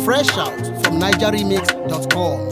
Fresh out from NigerRemix.com.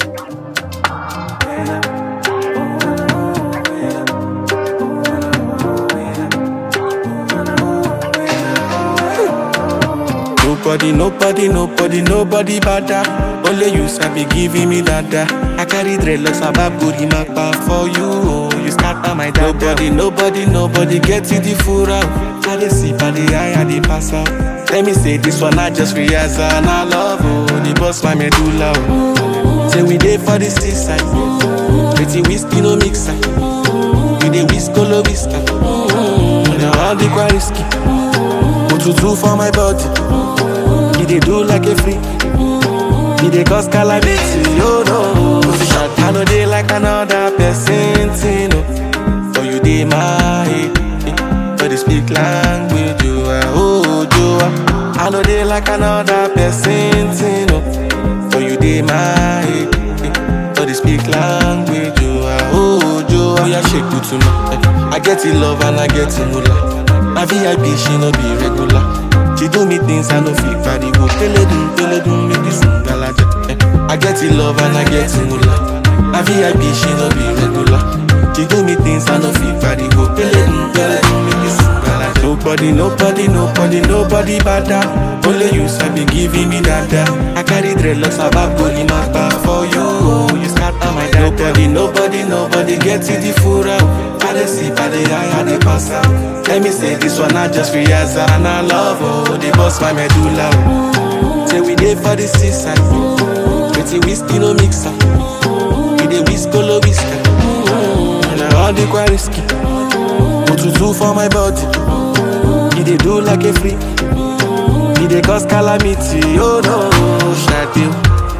Nobody, nobody, nobody, nobody bada. Only you sabi giving me dada. I carry dreadlocks about booty mapa for you. Oh, you scatter my dada. Nobody, nobody, nobody get it the full out. I dey sip, I dey high, I dey pass out. Let me say this one, I just realize and I love oh, the boss my medulla. Oh. Say we dey for the seaside, pretty whiskey no mixer. We dey whisk all whisker. Mm, now all the quite risky. Otutu for my body. He dey do like a freak. He dey cause calamity, oh no. Position, I know they like another person, thing, oh. For you dey my head, eh. for the speak language, you are oh you are. I know they like another person, thing, oh. For you dey my head, eh. for the speak language, you are oh you are. Yeah, shake it to me. eh. I get it love and I get it moolah. My VIP, she no be regular. She do me things I no fit carry go. Peledun, peledun, make this ngalaja. Eh, I get it love and I get it moolah. My VIP, she no be regular. She do me things I no fit carry go. Peledun, peledun, make this ngalaja. Nobody, nobody, nobody, nobody bada. Only you sabi giving me dada. I carry dreadlocks about body mapa for you. Oh, you scatter my dada. Nobody, nobody, nobody get it the full out. I dey sip, I dey high, I dey pass out. Let me say this one, I just realize and I love oh, the boss my medulla. Oh. Say we dey for the seaside, pretty whiskey no mixer. We dey whisk all whisker. And all the quite risky. Otutu for my body, he dey do like a freak. He dey cause calamity, oh no, Shadil.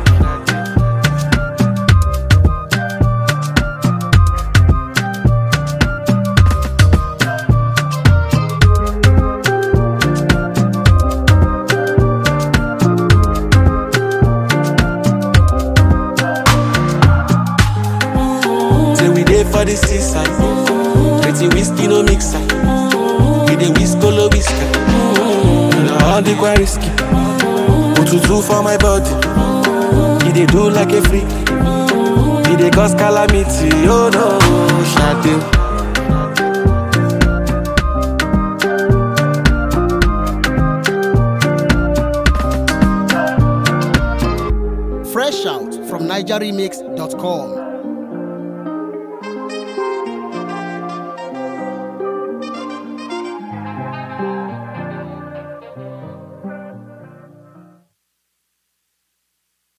Say we dey for the seaside. Pretty whiskey no mixer. We dey whisk all whisker. Mm, all the quite risky. Otutu for my body. He dey do like a freak. He dey cause calamity. Oh no, Shadil. Fresh out from NigerRemix.com.